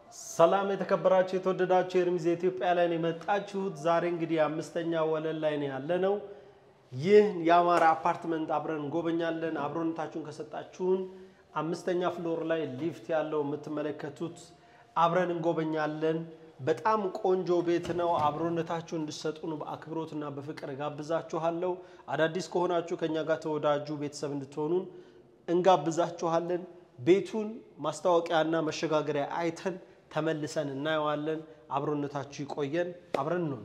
ሰላም የተከበራችሁ የተወደዳችሁ የኤርሚዝ ኢትዮጵያ ላይ ነው የመጣችሁት። ዛሬ እንግዲህ አምስተኛ ወለል ላይ ነው ያለነው። ይህ የአማራ አፓርትመንት አብረን እንጎበኛለን። አብሮነታችሁን ከሰጣችሁን አምስተኛ ፍሎር ላይ ሊፍት ያለው የምትመለከቱት አብረን እንጎበኛለን። በጣም ቆንጆ ቤት ነው። አብሮነታችሁን እንድሰጡን በአክብሮትና በፍቅር ጋብዛችኋለሁ። አዳዲስ ከሆናችሁ ከኛ ጋር ተወዳጁ ቤተሰብ እንድትሆኑን እንጋብዛችኋለን። ቤቱን ማስታወቂያና መሸጋገሪያ አይተን ተመልሰን እናየዋለን። አብሮነታችሁ ይቆየን። አብረን ነው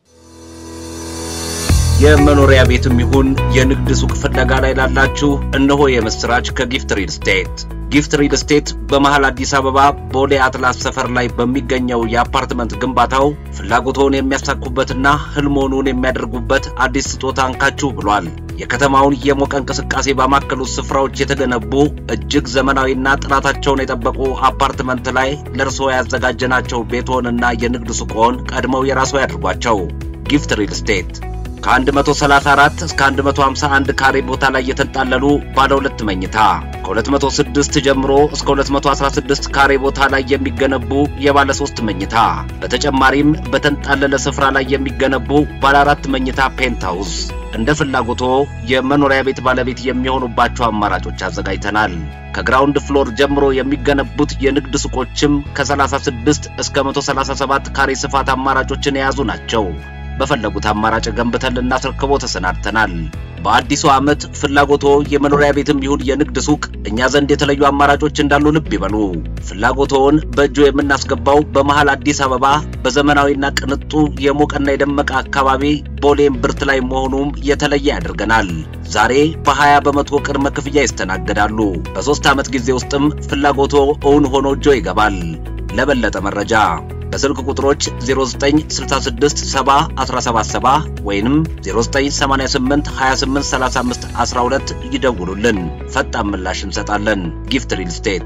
የመኖሪያ ቤትም ይሁን የንግድ ሱቅ ፍለጋ ላይ ላላችሁ እነሆ የምስራች ከጊፍት ሪል ስቴት። ጊፍት ሪል ስቴት በመሃል አዲስ አበባ ቦሌ አትላስ ሰፈር ላይ በሚገኘው የአፓርትመንት ግንባታው ፍላጎቶን የሚያሳኩበትና ህልሞኑን የሚያደርጉበት አዲስ ስጦታ እንካችሁ ብሏል። የከተማውን የሞቀ እንቅስቃሴ ባማከሉት ስፍራዎች የተገነቡ እጅግ ዘመናዊና ጥራታቸውን የጠበቁ አፓርትመንት ላይ ለእርስዎ ያዘጋጀናቸው ቤትዎንና የንግድ ሱቅዎን ቀድመው የራስዎ ያድርጓቸው። ጊፍት ሪል ስቴት ከ134 እስከ 151 ካሬ ቦታ ላይ የተንጣለሉ ባለ ሁለት መኝታ ከ206 ጀምሮ እስከ 216 ካሬ ቦታ ላይ የሚገነቡ የባለ ሶስት መኝታ በተጨማሪም በተንጣለለ ስፍራ ላይ የሚገነቡ ባለ አራት መኝታ ፔንትሃውስ እንደ ፍላጎቶ የመኖሪያ ቤት ባለቤት የሚሆኑባቸው አማራጮች አዘጋጅተናል። ከግራውንድ ፍሎር ጀምሮ የሚገነቡት የንግድ ሱቆችም ከ36 እስከ 137 ካሬ ስፋት አማራጮችን የያዙ ናቸው። በፈለጉት አማራጭ ገንብተን ልናስረክቦ ተሰናድተናል። በአዲሱ ዓመት ፍላጎቶ የመኖሪያ ቤትም ይሁን የንግድ ሱቅ እኛ ዘንድ የተለዩ አማራጮች እንዳሉ ልብ ይበሉ። ፍላጎቶውን በእጆ የምናስገባው በመሃል አዲስ አበባ በዘመናዊና ቅንጡ የሞቀና የደመቀ አካባቢ ቦሌም ብርት ላይ መሆኑም የተለየ ያደርገናል። ዛሬ በ20 በመቶ ቅድመ ክፍያ ይስተናገዳሉ። በሦስት ዓመት ጊዜ ውስጥም ፍላጎቶ እውን ሆኖ እጆ ይገባል። ለበለጠ መረጃ በስልክ ቁጥሮች 0966 70 177 ወይንም 0988 28 35 12 ይደውሉልን። ፈጣን ምላሽ እንሰጣለን። ጊፍት ሪል ስቴት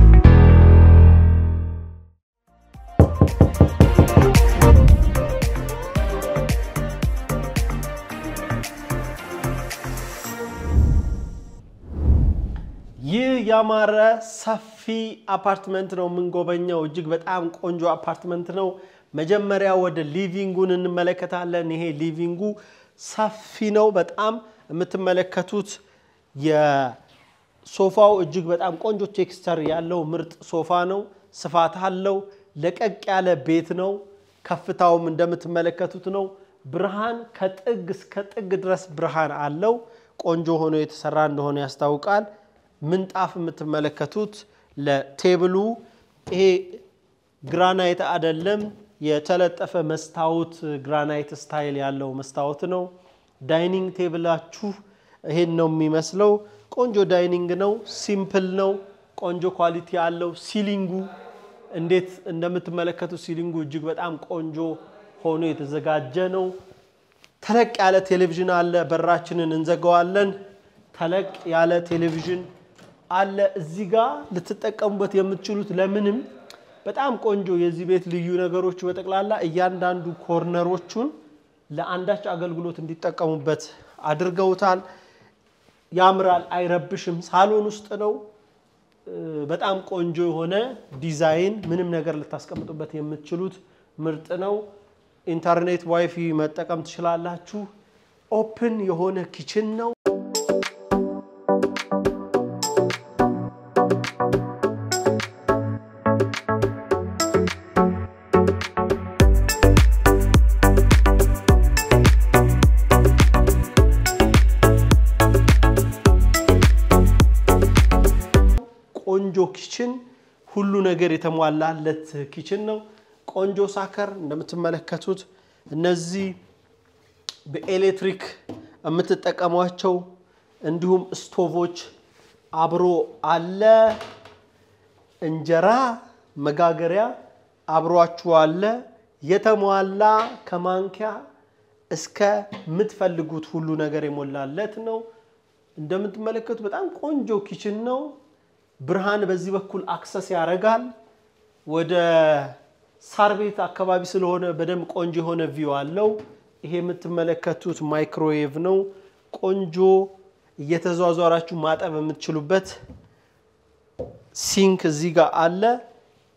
ይህ ያማረ ሰፊ አፓርትመንት ነው የምንጎበኘው። እጅግ በጣም ቆንጆ አፓርትመንት ነው። መጀመሪያ ወደ ሊቪንጉን እንመለከታለን። ይሄ ሊቪንጉ ሰፊ ነው። በጣም የምትመለከቱት የሶፋው እጅግ በጣም ቆንጆ ቴክስቸር ያለው ምርጥ ሶፋ ነው። ስፋት አለው። ለቀቅ ያለ ቤት ነው። ከፍታውም እንደምትመለከቱት ነው። ብርሃን ከጥግ እስከ ጥግ ድረስ ብርሃን አለው። ቆንጆ ሆኖ የተሰራ እንደሆነ ያስታውቃል። ምንጣፍ የምትመለከቱት ለቴብሉ ይሄ ግራናይት አይደለም፣ የተለጠፈ መስታወት ግራናይት ስታይል ያለው መስታወት ነው። ዳይኒንግ ቴብላችሁ ይሄን ነው የሚመስለው። ቆንጆ ዳይኒንግ ነው። ሲምፕል ነው። ቆንጆ ኳሊቲ ያለው ሲሊንጉ እንዴት እንደምትመለከቱት ሲሊንጉ እጅግ በጣም ቆንጆ ሆኖ የተዘጋጀ ነው። ተለቅ ያለ ቴሌቪዥን አለ። በራችንን እንዘጋዋለን። ተለቅ ያለ ቴሌቪዥን አለ። እዚህ ጋር ልትጠቀሙበት የምትችሉት ለምንም በጣም ቆንጆ የዚህ ቤት ልዩ ነገሮች በጠቅላላ እያንዳንዱ ኮርነሮቹን ለአንዳች አገልግሎት እንዲጠቀሙበት አድርገውታል። ያምራል፣ አይረብሽም። ሳሎን ውስጥ ነው። በጣም ቆንጆ የሆነ ዲዛይን፣ ምንም ነገር ልታስቀምጡበት የምትችሉት ምርጥ ነው። ኢንተርኔት ዋይፊ መጠቀም ትችላላችሁ። ኦፕን የሆነ ኪችን ነው። ቆንጆ ኪችን፣ ሁሉ ነገር የተሟላለት ኪችን ነው። ቆንጆ ሳከር እንደምትመለከቱት እነዚህ በኤሌክትሪክ የምትጠቀሟቸው እንዲሁም ስቶቮች አብሮ አለ። እንጀራ መጋገሪያ አብሯችሁ አለ። የተሟላ ከማንኪያ እስከ የምትፈልጉት ሁሉ ነገር የሞላለት ነው። እንደምትመለከቱት በጣም ቆንጆ ኪችን ነው። ብርሃን በዚህ በኩል አክሰስ ያደርጋል። ወደ ሳር ቤት አካባቢ ስለሆነ በደንብ ቆንጆ የሆነ ቪው አለው። ይሄ የምትመለከቱት ማይክሮዌቭ ነው። ቆንጆ እየተዟዟራችሁ ማጠብ የምትችሉበት ሲንክ እዚህ ጋር አለ።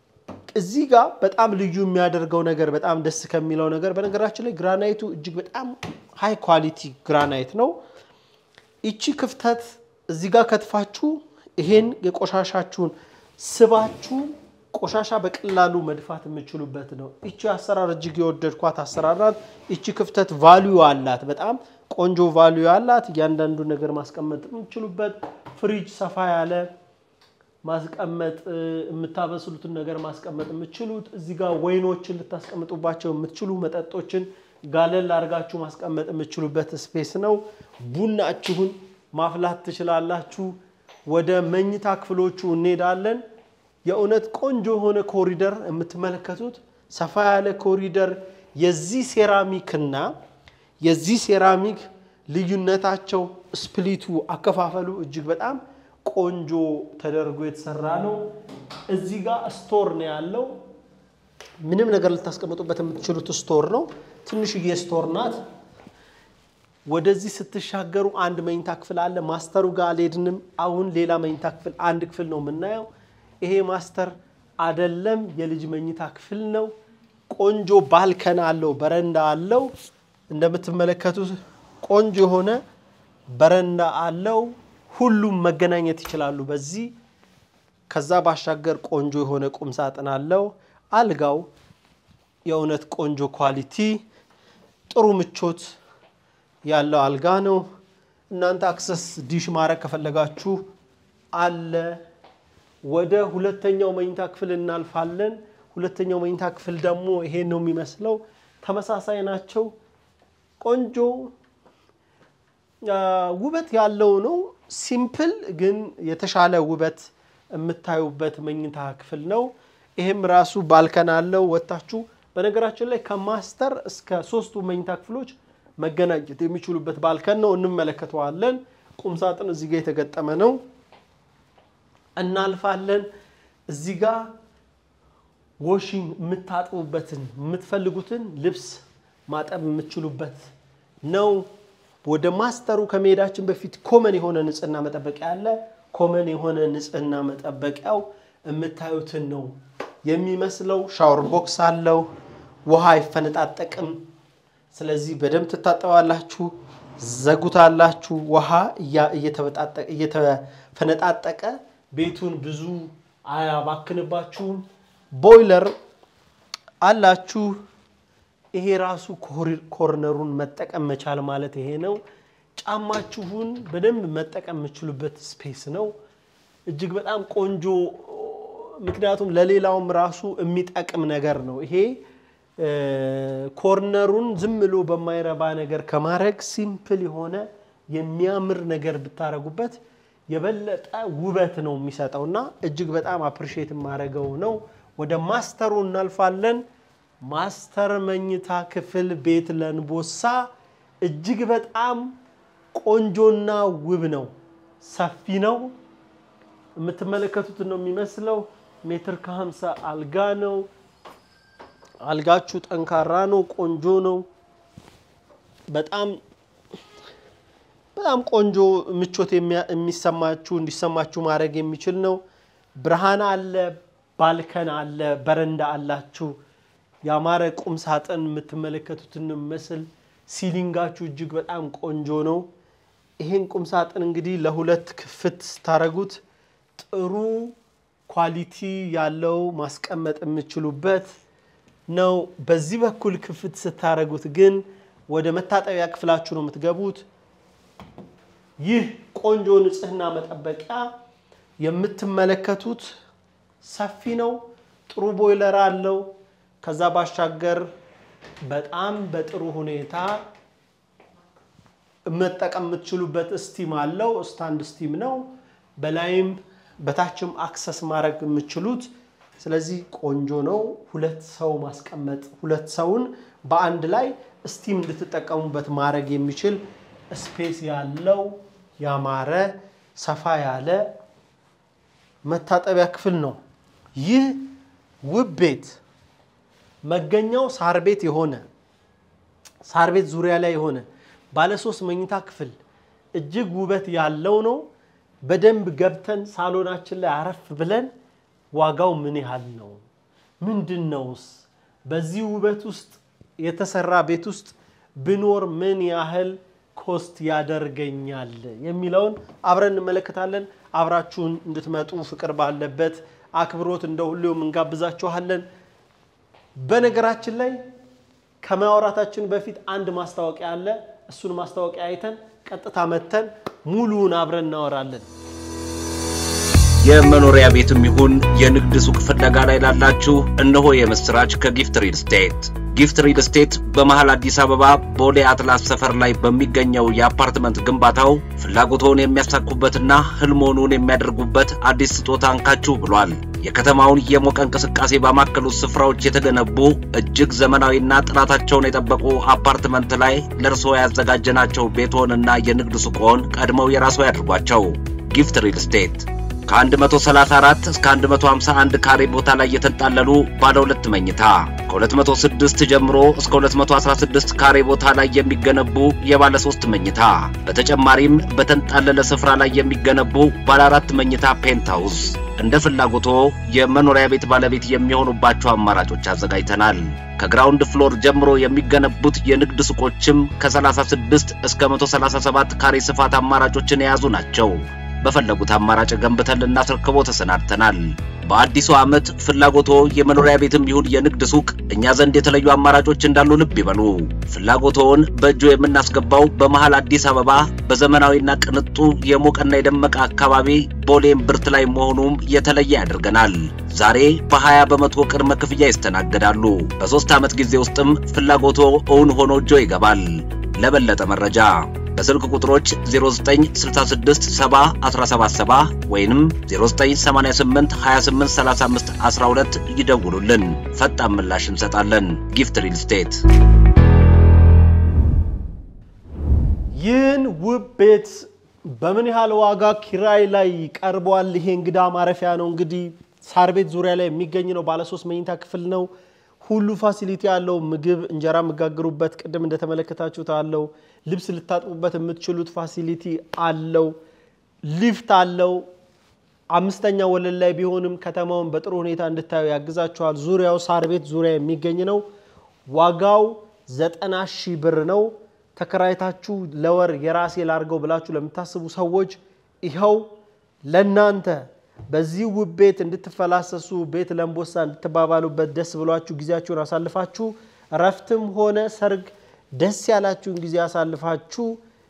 እዚህ ጋር በጣም ልዩ የሚያደርገው ነገር በጣም ደስ ከሚለው ነገር በነገራችን ላይ ግራናይቱ እጅግ በጣም ሃይ ኳሊቲ ግራናይት ነው። ይቺ ክፍተት እዚህ ጋር ከትፋችሁ ይሄን የቆሻሻችሁን ስባችሁ ቆሻሻ በቀላሉ መድፋት የምችሉበት ነው። ይቺ አሰራር እጅግ የወደድኳት አሰራር ናት። ይቺ ክፍተት ቫልዩ አላት፣ በጣም ቆንጆ ቫልዩ አላት። እያንዳንዱ ነገር ማስቀመጥ የምችሉበት ፍሪጅ ሰፋ ያለ ማስቀመጥ የምታበስሉትን ነገር ማስቀመጥ የምትችሉት እዚህ ጋር ወይኖችን ልታስቀምጡባቸው የምትችሉ መጠጦችን ጋለል አድርጋችሁ ማስቀመጥ የምትችሉበት ስፔስ ነው። ቡናችሁን ማፍላት ትችላላችሁ። ወደ መኝታ ክፍሎቹ እንሄዳለን። የእውነት ቆንጆ የሆነ ኮሪደር የምትመለከቱት ሰፋ ያለ ኮሪደር የዚህ ሴራሚክና የዚህ ሴራሚክ ልዩነታቸው ስፕሊቱ አከፋፈሉ እጅግ በጣም ቆንጆ ተደርጎ የተሰራ ነው። እዚህ ጋር ስቶር ነው ያለው። ምንም ነገር ልታስቀምጡበት የምትችሉት ስቶር ነው። ትንሽዬ ስቶር ናት። ወደዚህ ስትሻገሩ አንድ መኝታ ክፍል አለ። ማስተሩ ጋር አልሄድንም። አሁን ሌላ መኝታ ክፍል አንድ ክፍል ነው የምናየው። ይሄ ማስተር አደለም፣ የልጅ መኝታ ክፍል ነው። ቆንጆ ባልከን አለው፣ በረንዳ አለው። እንደምትመለከቱት ቆንጆ የሆነ በረንዳ አለው። ሁሉም መገናኘት ይችላሉ በዚህ። ከዛ ባሻገር ቆንጆ የሆነ ቁም ሳጥን አለው። አልጋው የእውነት ቆንጆ ኳሊቲ፣ ጥሩ ምቾት ያለው አልጋ ነው። እናንተ አክሰስ ዲሽ ማድረግ ከፈለጋችሁ አለ። ወደ ሁለተኛው መኝታ ክፍል እናልፋለን። ሁለተኛው መኝታ ክፍል ደግሞ ይሄን ነው የሚመስለው። ተመሳሳይ ናቸው። ቆንጆ ውበት ያለው ነው። ሲምፕል ግን የተሻለ ውበት የምታዩበት መኝታ ክፍል ነው። ይሄም ራሱ ባልከን አለው። ወጥታችሁ በነገራችን ላይ ከማስተር እስከ ሶስቱ መኝታ ክፍሎች መገናኘት የሚችሉበት ባልከን ነው። እንመለከተዋለን። ቁምሳጥን እዚህ ጋር የተገጠመ ነው። እናልፋለን። እዚህ ጋር ዎሽንግ የምታጥቡበትን የምትፈልጉትን ልብስ ማጠብ የምትችሉበት ነው። ወደ ማስተሩ ከመሄዳችን በፊት ኮመን የሆነ ንጽህና መጠበቂያ አለ። ኮመን የሆነ ንጽህና መጠበቂያው የምታዩትን ነው የሚመስለው። ሻወር ቦክስ አለው። ውሃ አይፈነጣጠቅም። ስለዚህ በደንብ ትታጠባላችሁ፣ ዘጉታላችሁ። ውሃ እየተፈነጣጠቀ ቤቱን ብዙ አያባክንባችሁም። ቦይለር አላችሁ። ይሄ ራሱ ኮርነሩን መጠቀም መቻል ማለት ይሄ ነው። ጫማችሁን በደንብ መጠቀም የምችሉበት ስፔስ ነው። እጅግ በጣም ቆንጆ፣ ምክንያቱም ለሌላውም ራሱ የሚጠቅም ነገር ነው ይሄ ኮርነሩን ዝም ብሎ በማይረባ ነገር ከማድረግ ሲምፕል የሆነ የሚያምር ነገር ብታደረጉበት የበለጠ ውበት ነው የሚሰጠው እና እጅግ በጣም አፕሪሼት የማደርገው ነው። ወደ ማስተሩ እናልፋለን። ማስተር መኝታ ክፍል ቤት ለንቦሳ እጅግ በጣም ቆንጆና ውብ ነው። ሰፊ ነው። የምትመለከቱት ነው የሚመስለው። ሜትር ከሀምሳ አልጋ ነው። አልጋችሁ ጠንካራ ነው። ቆንጆ ነው። በጣም በጣም ቆንጆ ምቾት የሚሰማችሁ እንዲሰማችሁ ማድረግ የሚችል ነው። ብርሃን አለ፣ ባልከን አለ፣ በረንዳ አላችሁ። ያማረ ቁም ሳጥን የምትመለከቱትን ምስል ሲሊንጋችሁ እጅግ በጣም ቆንጆ ነው። ይሄን ቁም ሳጥን እንግዲህ ለሁለት ክፍት ስታደርጉት ጥሩ ኳሊቲ ያለው ማስቀመጥ የምችሉበት ነው። በዚህ በኩል ክፍት ስታደርጉት ግን ወደ መታጠቢያ ክፍላችሁ ነው የምትገቡት። ይህ ቆንጆ ንጽህና መጠበቂያ የምትመለከቱት ሰፊ ነው። ጥሩ ቦይለር አለው። ከዛ ባሻገር በጣም በጥሩ ሁኔታ መጠቀም የምትችሉበት ስቲም አለው። ስታንድ ስቲም ነው። በላይም በታችም አክሰስ ማድረግ የምትችሉት ስለዚህ ቆንጆ ነው። ሁለት ሰው ማስቀመጥ ሁለት ሰውን በአንድ ላይ ስቲም እንድትጠቀሙበት ማድረግ የሚችል ስፔስ ያለው ያማረ ሰፋ ያለ መታጠቢያ ክፍል ነው። ይህ ውብ ቤት መገኛው ሳር ቤት የሆነ ሳር ቤት ዙሪያ ላይ የሆነ ባለሶስት መኝታ ክፍል እጅግ ውበት ያለው ነው። በደንብ ገብተን ሳሎናችን ላይ አረፍ ብለን ዋጋው ምን ያህል ነው፣ ምንድን ነውስ? በዚህ ውበት ውስጥ የተሰራ ቤት ውስጥ ብኖር ምን ያህል ኮስት ያደርገኛል የሚለውን አብረን እንመለከታለን። አብራችሁን እንድትመጡ ፍቅር ባለበት አክብሮት እንደ ሁሌውም እንጋብዛችኋለን። በነገራችን ላይ ከማውራታችን በፊት አንድ ማስታወቂያ አለ። እሱን ማስታወቂያ አይተን ቀጥታ መተን ሙሉውን አብረን እናወራለን። የመኖሪያ ቤትም ይሁን የንግድ ሱቅ ፍለጋ ላይ ላላችሁ እነሆ የምስራች ከጊፍት ሪል ስቴት። ጊፍት ሪል ስቴት በመሃል አዲስ አበባ ቦሌ አትላስ ሰፈር ላይ በሚገኘው የአፓርትመንት ግንባታው ፍላጎቶን የሚያሳኩበትና ህልሞኑን የሚያደርጉበት አዲስ ስጦታ አንካችሁ ብሏል። የከተማውን የሞቀ እንቅስቃሴ ባማከሉት ስፍራዎች የተገነቡ እጅግ ዘመናዊና ጥራታቸውን የጠበቁ አፓርትመንት ላይ ለእርስዎ ያዘጋጀናቸው ቤትዎንና የንግድ ሱቅዎን ቀድመው የራስዎ ያድርጓቸው። ጊፍት ሪል ስቴት ከ134 እስከ 151 ካሬ ቦታ ላይ የተንጣለሉ ባለ ሁለት መኝታ ከ206 ጀምሮ እስከ 216 ካሬ ቦታ ላይ የሚገነቡ የባለ ሶስት መኝታ በተጨማሪም በተንጣለለ ስፍራ ላይ የሚገነቡ ባለ አራት መኝታ ፔንትሃውስ እንደ ፍላጎቶ የመኖሪያ ቤት ባለቤት የሚሆኑባቸው አማራጮች አዘጋጅተናል። ከግራውንድ ፍሎር ጀምሮ የሚገነቡት የንግድ ሱቆችም ከ36 እስከ 137 ካሬ ስፋት አማራጮችን የያዙ ናቸው። በፈለጉት አማራጭ ገንብተን ልናስረክቦ ተሰናድተናል። በአዲሱ ዓመት ፍላጎቶ የመኖሪያ ቤትም ይሁን የንግድ ሱቅ እኛ ዘንድ የተለዩ አማራጮች እንዳሉ ልብ ይበሉ። ፍላጎቶውን በእጆ የምናስገባው በመሃል አዲስ አበባ በዘመናዊና ቅንጡ የሞቀና የደመቀ አካባቢ ቦሌም ብርት ላይ መሆኑም የተለየ ያደርገናል። ዛሬ በ20 በመቶ ቅድመ ክፍያ ይስተናገዳሉ። በሦስት ዓመት ጊዜ ውስጥም ፍላጎቶ እውን ሆኖ እጆ ይገባል። ለበለጠ መረጃ በስልክ ቁጥሮች 09667177 ወይንም 0988283512 ይደውሉልን። ፈጣን ምላሽ እንሰጣለን። ጊፍት ሪል ስቴት። ይህን ውብ ቤት በምን ያህል ዋጋ ኪራይ ላይ ቀርቧል? ይሄ እንግዳ ማረፊያ ነው። እንግዲህ ሳር ቤት ዙሪያ ላይ የሚገኝ ነው። ባለሶስት መኝታ ክፍል ነው። ሁሉ ፋሲሊቲ ያለው ምግብ፣ እንጀራ የምጋግሩበት ቅድም እንደተመለከታችሁት አለው። ልብስ ልታጥቡበት የምትችሉት ፋሲሊቲ አለው። ሊፍት አለው። አምስተኛ ወለል ላይ ቢሆንም ከተማውን በጥሩ ሁኔታ እንድታዩ ያግዛችኋል። ዙሪያው ሳር ቤት ዙሪያ የሚገኝ ነው። ዋጋው ዘጠና ሺህ ብር ነው። ተከራይታችሁ ለወር የራሴ ላርገው ብላችሁ ለምታስቡ ሰዎች ይኸው ለናንተ በዚህ ውብ ቤት እንድትፈላሰሱ ቤት ለምቦሳ እንድትባባሉበት ደስ ብሏችሁ ጊዜያችሁን አሳልፋችሁ እረፍትም ሆነ ሰርግ ደስ ያላችሁን ጊዜ አሳልፋችሁ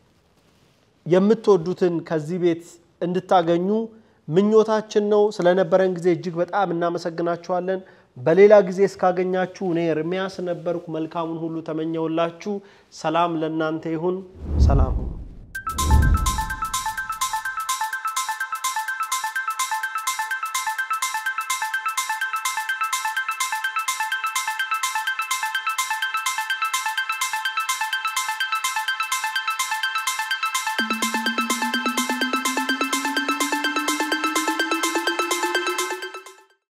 የምትወዱትን ከዚህ ቤት እንድታገኙ ምኞታችን ነው። ስለነበረን ጊዜ እጅግ በጣም እናመሰግናችኋለን። በሌላ ጊዜ እስካገኛችሁ እኔ ኤርሚያስ ነበርኩ። መልካሙን ሁሉ ተመኘውላችሁ። ሰላም ለእናንተ ይሁን። ሰላም ሁኑ።